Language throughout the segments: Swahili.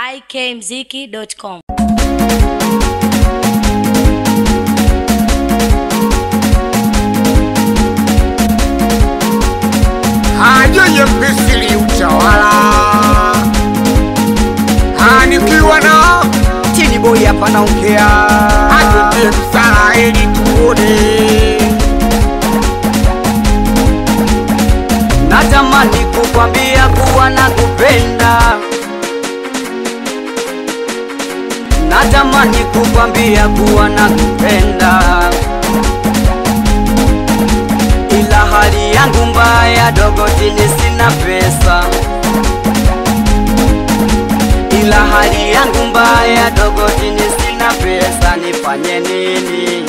ikmziki.com. Hajenye Misri utawala hanikiwa na Chini boy hapa naongea, atutie msala ili tuone natamani kukwambia kuwa nakupenda, natamani kukwambia kuwa nakupenda, ila hali yangu mbaya dogo, chini sina pesa, ila hali yangu mbaya dogo, chini sina pesa, nifanye nini?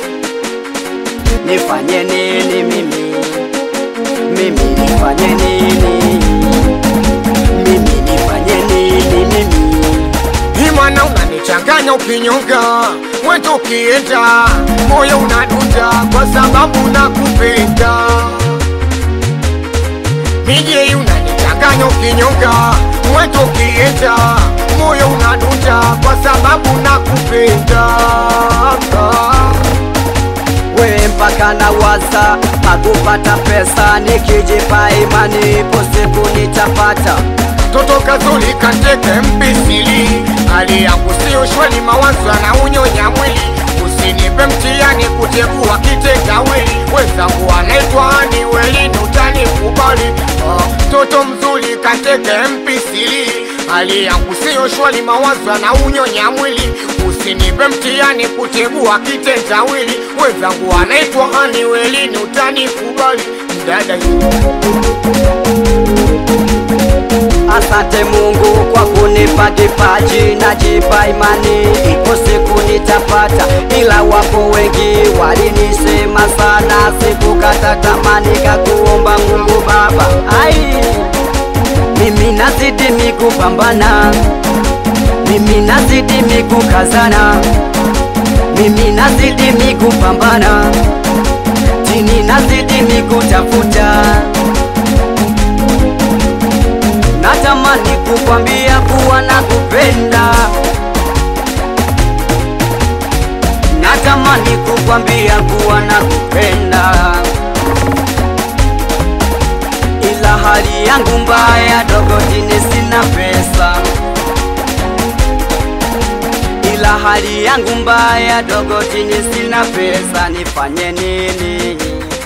Nifanye nini mimi? mimi nifanye nini? Mimi nifanye nini mimi? Himana unanichanganya ukinyonga mwetu ukienda moyo unadunda kwa sababu nakupenda Mije unanichanganya ukinyonga mwetu ukienda moyo unadunda kwa sababu nakupenda We mpaka na waza pakupata pesa, nikijipa imani ipo siku nitapata. Toto kazuri kateke mpisili, hali yangu sio shwari, mawazo na unyonya mwili. Usinipe mtihani kutegua kitendawili, wenzangu anaitwa ni welini, utanikubali. Oh, toto mzuri kateke mpisili, hali yangu sio shwari, mawazo na unyonya mwili. Usinipe mtihani kutegua kitendawili, wenzangu anaitwa ni welini, utanikubali. Dada Asante Mungu kwa kunipa kipaji, najipa imani ipo siku nitapata, ila wapo wengi walinisema sana, sikukata tamani, kakuomba Mungu Baba. Ai, mimi nazidi mikupambana, mimi nazidi mikukazana, mimi nazidi mikupambana, chini nazidi mikutafuta natamani kukwambia kuwa nakupenda, natamani kukwambia kuwa nakupenda, ila hali yangu mbaya dogo, chini sina pesa, ila hali yangu mbaya dogo, chini sina pesa, nifanye nini?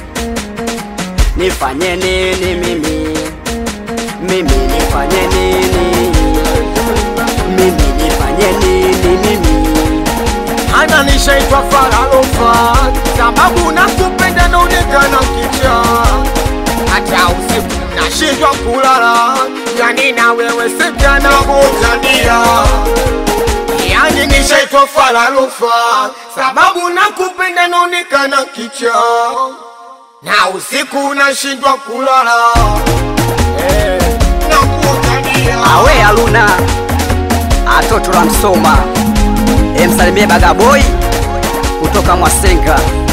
Nifanye nini mimi? mimi nifanye nini? Mimi nifanye nini mimi? Ana nishaitwa Faralofa sababu nakupenda naonekana kicha, hata usiku nashindwa kulala, yani na wewe sekana kutania. Yani nishaitwa Faralofa sababu nakupenda naonekana kicha, na usiku nashindwa kulala eh, nakutania. Awe Aluna atoto la Msoma, emsalimie Bagaboi kutoka Mwasenga.